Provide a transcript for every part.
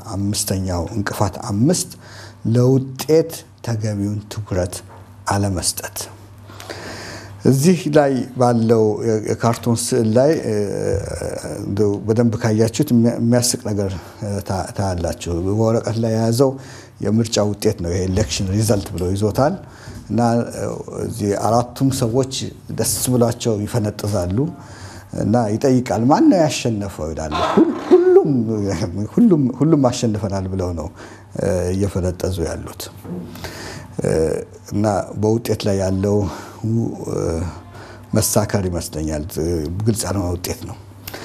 አምስተኛው እንቅፋት አምስት ለውጤት ተገቢውን ትኩረት አለመስጠት። እዚህ ላይ ባለው የካርቶን ስዕል ላይ በደንብ ካያችሁት የሚያስቅ ነገር ታያላችሁ። በወረቀት ላይ የያዘው የምርጫ ውጤት ነው። የኤሌክሽን ሪዘልት ብሎ ይዞታል እና እዚህ አራቱም ሰዎች ደስ ብሏቸው ይፈነጥዛሉ እና ይጠይቃል ማን ነው ያሸነፈው ይላሉ። ሁሉም አሸንፈናል ብለው ነው እየፈነጠዙ ያሉት እና በውጤት ላይ ያለው መሳከር ይመስለኛል። ግልጽ ያልሆነ ውጤት ነው።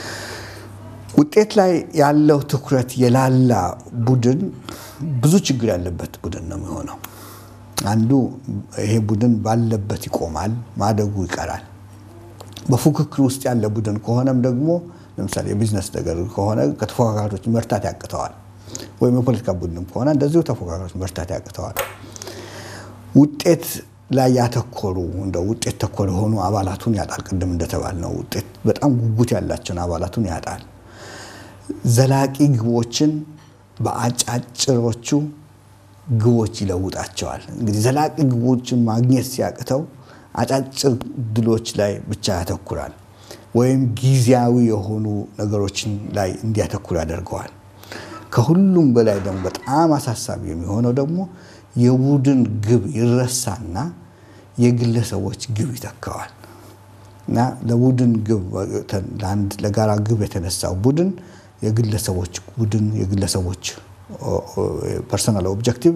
ውጤት ላይ ያለው ትኩረት የላላ ቡድን ብዙ ችግር ያለበት ቡድን ነው የሚሆነው። አንዱ ይሄ ቡድን ባለበት ይቆማል፣ ማደጉ ይቀራል። በፉክክር ውስጥ ያለ ቡድን ከሆነም ደግሞ ለምሳሌ የቢዝነስ ነገር ከሆነ ከተፎካካሪዎች መርታት ያቅተዋል። ወይም የፖለቲካ ቡድንም ከሆነ እንደዚሁ ተፎካካሪዎች መርታት ያቅተዋል። ውጤት ላይ ያተኮሩ እንደ ውጤት ተኮር የሆኑ አባላቱን ያጣል። ቅድም እንደተባል ነው ውጤት በጣም ጉጉት ያላቸውን አባላቱን ያጣል። ዘላቂ ግቦችን በአጫጭሮቹ ግቦች ይለውጣቸዋል። እንግዲህ ዘላቂ ግቦችን ማግኘት ሲያቅተው አጫጭር ድሎች ላይ ብቻ ያተኩራል፣ ወይም ጊዜያዊ የሆኑ ነገሮችን ላይ እንዲያተኩር ያደርገዋል። ከሁሉም በላይ ደግሞ በጣም አሳሳቢ የሚሆነው ደግሞ የቡድን ግብ ይረሳና የግለሰቦች ግብ ይተካዋል እና ለቡድን ግብ ለአንድ ለጋራ ግብ የተነሳው ቡድን የግለሰቦች ቡድን የግለሰቦች ፐርሰናል ኦብጀክቲቭ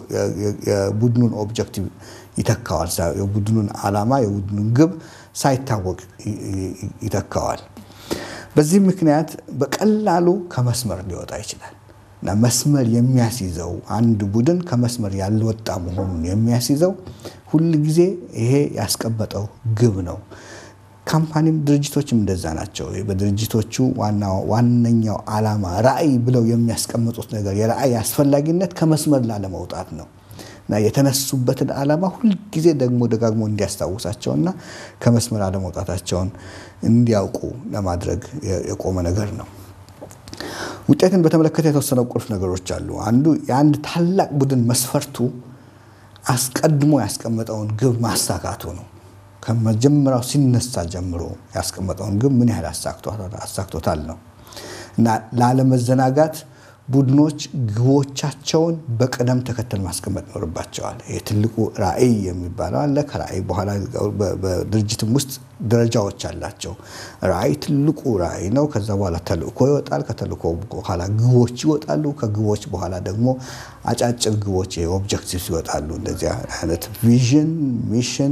የቡድኑን ኦብጀክቲቭ ይተካዋል። የቡድኑን ዓላማ የቡድኑን ግብ ሳይታወቅ ይተካዋል። በዚህ ምክንያት በቀላሉ ከመስመር ሊወጣ ይችላል እና መስመር የሚያስይዘው አንድ ቡድን ከመስመር ያልወጣ መሆኑን የሚያስይዘው ሁል ጊዜ ይሄ ያስቀመጠው ግብ ነው። ካምፓኒም ድርጅቶችም እንደዛ ናቸው። በድርጅቶቹ ዋነኛው ዓላማ ራዕይ ብለው የሚያስቀምጡት ነገር የራዕይ አስፈላጊነት ከመስመር ላለመውጣት ነው እና የተነሱበትን ዓላማ ሁልጊዜ ደግሞ ደጋግሞ እንዲያስታውሳቸውና ከመስመር አለመውጣታቸውን እንዲያውቁ ለማድረግ የቆመ ነገር ነው። ውጤትን በተመለከተ የተወሰነ ቁልፍ ነገሮች አሉ። አንዱ የአንድ ታላቅ ቡድን መስፈርቱ አስቀድሞ ያስቀመጠውን ግብ ማሳካቱ ነው። ከመጀመሪያው ሲነሳ ጀምሮ ያስቀመጠውን ግብ ምን ያህል አሳክቶታል ነው እና ላለመዘናጋት ቡድኖች ግቦቻቸውን በቅደም ተከተል ማስቀመጥ ይኖርባቸዋል። ይህ ትልቁ ራዕይ የሚባለው አለ። ከራዕይ በኋላ በድርጅትም ውስጥ ደረጃዎች አላቸው። ራዕይ ትልቁ ራዕይ ነው። ከዛ በኋላ ተልእኮ ይወጣል። ከተልእኮ በኋላ ግቦች ይወጣሉ። ከግቦች በኋላ ደግሞ አጫጭር ግቦች ኦብጀክቲቭስ ይወጣሉ። እንደዚህ አይነት ቪዥን፣ ሚሽን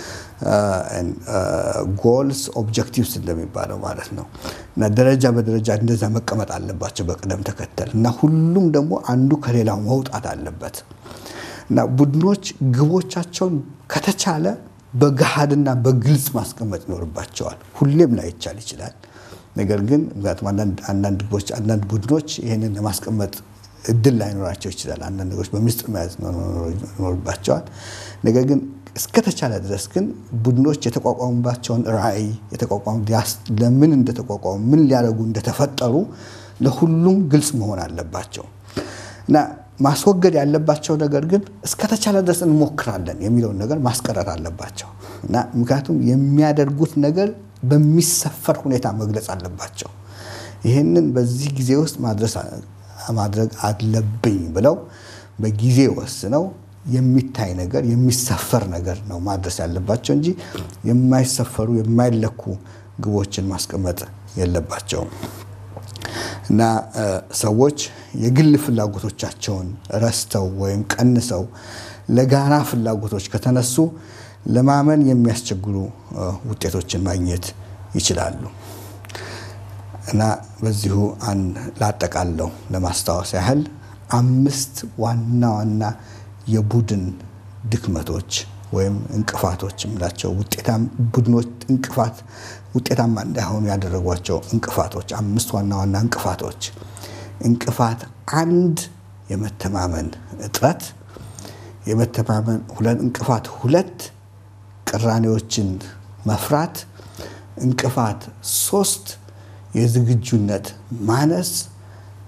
ጎልስ ኦብጀክቲቭስ እንደሚባለው ማለት ነው እና ደረጃ በደረጃ እንደዛ መቀመጥ አለባቸው በቅደም ተከተል እና ሁሉም ደግሞ አንዱ ከሌላው መውጣት አለበት እና ቡድኖች ግቦቻቸውን ከተቻለ በገሃድና በግልጽ ማስቀመጥ ይኖርባቸዋል። ሁሌም ላይቻል ይችላል። ነገር ግን ምክንያቱም አንዳንድ ግቦች አንዳንድ ቡድኖች ይህንን ለማስቀመጥ እድል ላይኖራቸው ይችላል። አንዳንድ ነገሮች በምስጢር መያዝ ይኖርባቸዋል። ነገር ግን እስከተቻለ ድረስ ግን ቡድኖች የተቋቋሙባቸውን ራዕይ የተቋቋሙ ለምን እንደተቋቋሙ ምን ሊያደርጉ እንደተፈጠሩ ለሁሉም ግልጽ መሆን አለባቸው እና ማስወገድ ያለባቸው ነገር ግን እስከተቻለ ድረስ እንሞክራለን የሚለውን ነገር ማስቀረት አለባቸው እና ምክንያቱም የሚያደርጉት ነገር በሚሰፈር ሁኔታ መግለጽ አለባቸው። ይህንን በዚህ ጊዜ ውስጥ ማድረግ አለብኝ ብለው በጊዜ ወስነው የሚታይ ነገር የሚሰፈር ነገር ነው ማድረስ ያለባቸው እንጂ የማይሰፈሩ የማይለኩ ግቦችን ማስቀመጥ የለባቸውም እና ሰዎች የግል ፍላጎቶቻቸውን ረስተው ወይም ቀንሰው ለጋራ ፍላጎቶች ከተነሱ ለማመን የሚያስቸግሩ ውጤቶችን ማግኘት ይችላሉ እና በዚሁ ላጠቃለው ለማስታወስ ያህል አምስት ዋና ዋና የቡድን ድክመቶች ወይም እንቅፋቶች የምላቸው ቡድኖች እንቅፋት ውጤታማ እንዳይሆኑ ያደረጓቸው እንቅፋቶች አምስት ዋና ዋና እንቅፋቶች። እንቅፋት አንድ የመተማመን እጥረት፣ የመተማመን እንቅፋት ሁለት ቅራኔዎችን መፍራት፣ እንቅፋት ሶስት የዝግጁነት ማነስ፣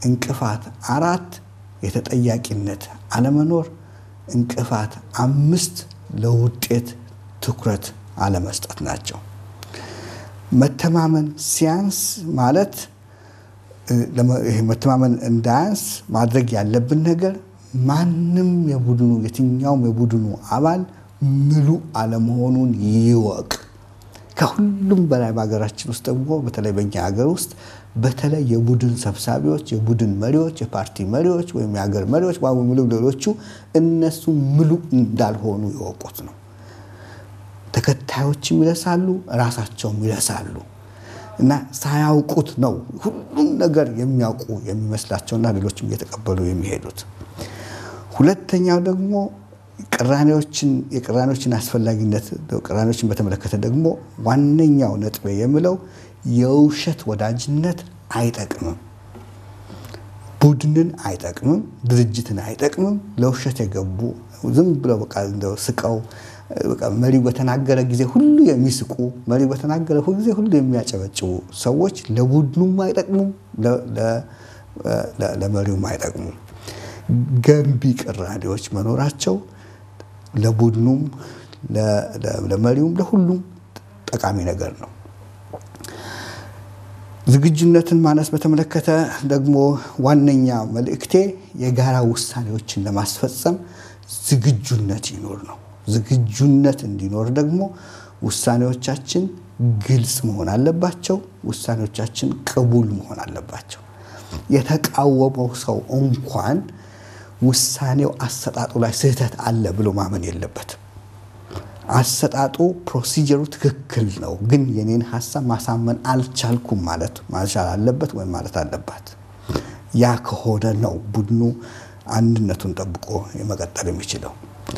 እንቅፋት አራት የተጠያቂነት አለመኖር፣ እንቅፋት አምስት ለውጤት ትኩረት አለመስጠት ናቸው። መተማመን ሲያንስ ማለት ይሄ መተማመን እንዳያንስ ማድረግ ያለብን ነገር ማንም የቡድኑ የትኛውም የቡድኑ አባል ምሉ አለመሆኑን ይወቅ። ከሁሉም በላይ በሀገራችን ውስጥ ደግሞ በተለይ በእኛ ሀገር ውስጥ በተለይ የቡድን ሰብሳቢዎች፣ የቡድን መሪዎች፣ የፓርቲ መሪዎች ወይም የሀገር መሪዎች ምሉ ሌሎቹ እነሱ ምሉ እንዳልሆኑ የወቁት ነው። ተከታዮችም ይረሳሉ፣ ራሳቸውም ይረሳሉ። እና ሳያውቁት ነው ሁሉም ነገር የሚያውቁ የሚመስላቸውና ሌሎችም እየተቀበሉ የሚሄዱት። ሁለተኛው ደግሞ ቅራኔዎችን የቅራኔዎችን አስፈላጊነት ቅራኔዎችን በተመለከተ ደግሞ ዋነኛው ነጥቤ የምለው የውሸት ወዳጅነት አይጠቅምም፣ ቡድንን አይጠቅምም፣ ድርጅትን አይጠቅምም። ለውሸት የገቡ ዝም ብለው በቃ እንደው ስቀው መሪው በተናገረ ጊዜ ሁሉ የሚስቁ መሪው በተናገረ ጊዜ ሁሉ የሚያጨበጭቡ ሰዎች ለቡድኑም አይጠቅሙም፣ ለመሪውም አይጠቅሙም። ገንቢ ቅራኔዎች መኖራቸው ለቡድኑም ለመሪውም ለሁሉም ጠቃሚ ነገር ነው። ዝግጁነትን ማነስ በተመለከተ ደግሞ ዋነኛ መልእክቴ የጋራ ውሳኔዎችን ለማስፈጸም ዝግጁነት ይኖር ነው። ዝግጁነት እንዲኖር ደግሞ ውሳኔዎቻችን ግልጽ መሆን አለባቸው። ውሳኔዎቻችን ቅቡል መሆን አለባቸው። የተቃወመው ሰው እንኳን ውሳኔው አሰጣጡ ላይ ስህተት አለ ብሎ ማመን የለበትም። አሰጣጡ ፕሮሲጀሩ ትክክል ነው፣ ግን የኔን ሀሳብ ማሳመን አልቻልኩም ማለት ማሻል አለበት ወይም ማለት አለባት። ያ ከሆነ ነው ቡድኑ አንድነቱን ጠብቆ የመቀጠል የሚችለው።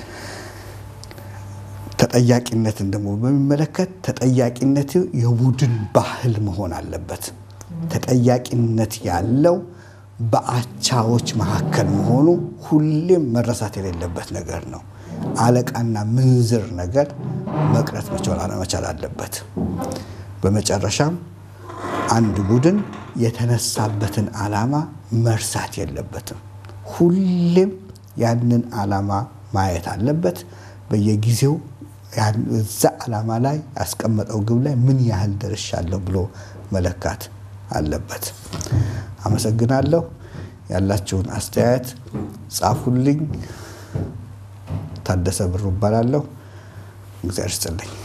ተጠያቂነትን ደግሞ በሚመለከት ተጠያቂነት የቡድን ባህል መሆን አለበት። ተጠያቂነት ያለው በአቻዎች መካከል መሆኑ ሁሌም መረሳት የሌለበት ነገር ነው። አለቃና ምንዝር ነገር መቅረት መቻል አለበት። በመጨረሻም አንድ ቡድን የተነሳበትን ዓላማ መርሳት የለበትም። ሁሌም ያንን ዓላማ ማየት አለበት። በየጊዜው እዛ ዓላማ ላይ ያስቀመጠው ግብ ላይ ምን ያህል ደርሻለሁ ብሎ መለካት አለበት። አመሰግናለሁ። ያላችሁን አስተያየት ጻፉልኝ። ታደሰ ብሩ እባላለሁ። እግዚአብሔር ይስጥልኝ።